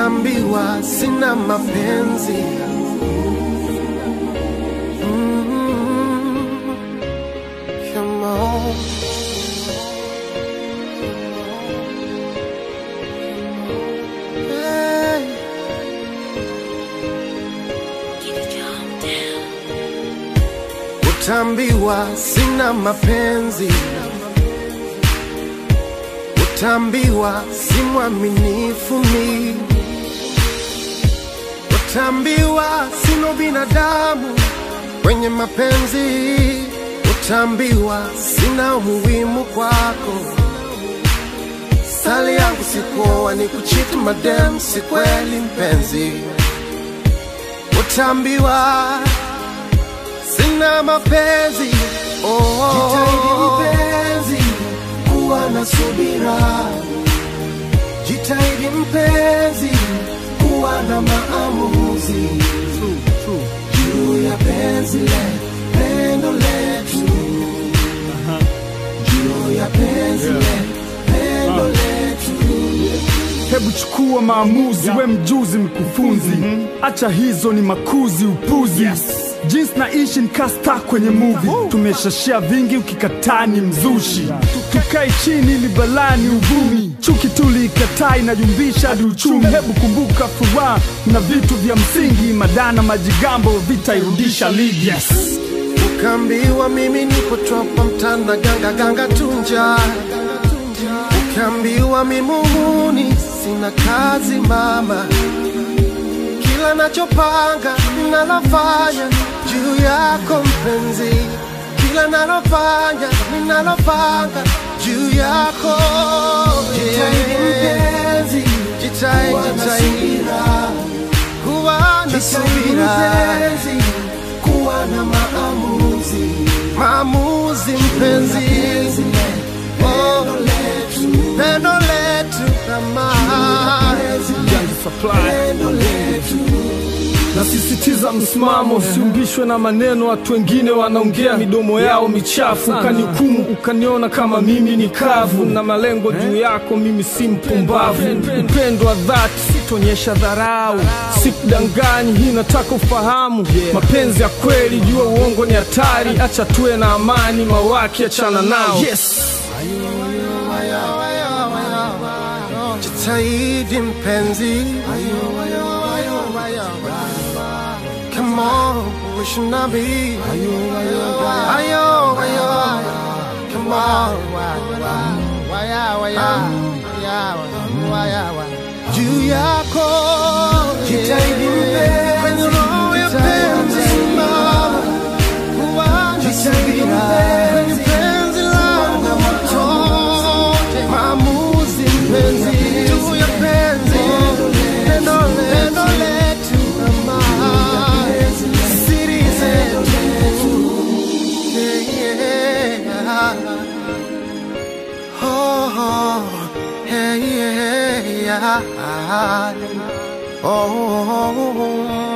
Utaambiwa sina mapenzi Mm, come on. Hey. Utaambiwa sina mapenzi, utaambiwa si mwaminifu mi, utaambiwa sino binadamu kwenye mapenzi, utaambiwa sina umuhimu kwako. Sali yangu sikuoa ni kuchiti madem, si kweli mpenzi, utaambiwa sina mapenzi oh. Jitahidi mpenzi kuwa na subira, jitahidi mpenzi kuwa na maamuzi juu ya penzi le pendo letu, juu ya penzi le pendo letu. Hebu chukua maamuzi, we mjuzi mkufunzi, acha hizo ni makuzi upuzi. Jinsi naishi nikasta kwenye movie, tumeshashia vingi, ukikataa ni mzushi. Tukae chini ili balani uvumi, chuki tuliikataa inajumbisha hadi uchumi. Hebu kumbuka furaha na vitu vya msingi, madana majigambo vitairudisha ligi. Yes. Ukaambiwa mimi nipo topa mtana ganga ganga tunja, ukaambiwa mimi muhuni sina kazi mama, kila nachopanga ninalofanya juu yako mpenzi, kila nalofanya ninalopanga juu yako. Jitahidi mpenzi, jitahidi, jitahidi kuwa na subira kuwa na maamuzi, maamuzi mpenzi, oh, pendo letu kama pendo letu Nasisitiza msimamo, usiumbishwe na maneno. Watu wengine wanaongea midomo yao michafu, ukanihukumu ukaniona kama mimi ni kavu, na malengo juu yako, mimi si mpumbavu. Upendo wa dhati sitonyesha dharau, sikudanganyi, hii nataka ufahamu. Mapenzi ya kweli, jua uongo ni hatari, acha tuwe na amani, mawaki achana nao. Yes. jitahidi mpenzi, come on, we should not be. Ayo, ayo, come on, juu yako jitahidi mpenzi, kwenye roho ya penzi simama, kuwa na subira kwenye penzi langu motote, maamuzi mpenzi, juu ya penzi, pendo pendo letu ama siri zetu, yeah, yeah. Oh, oh, hey, yeah, yeah. Oh, oh, oh, oh.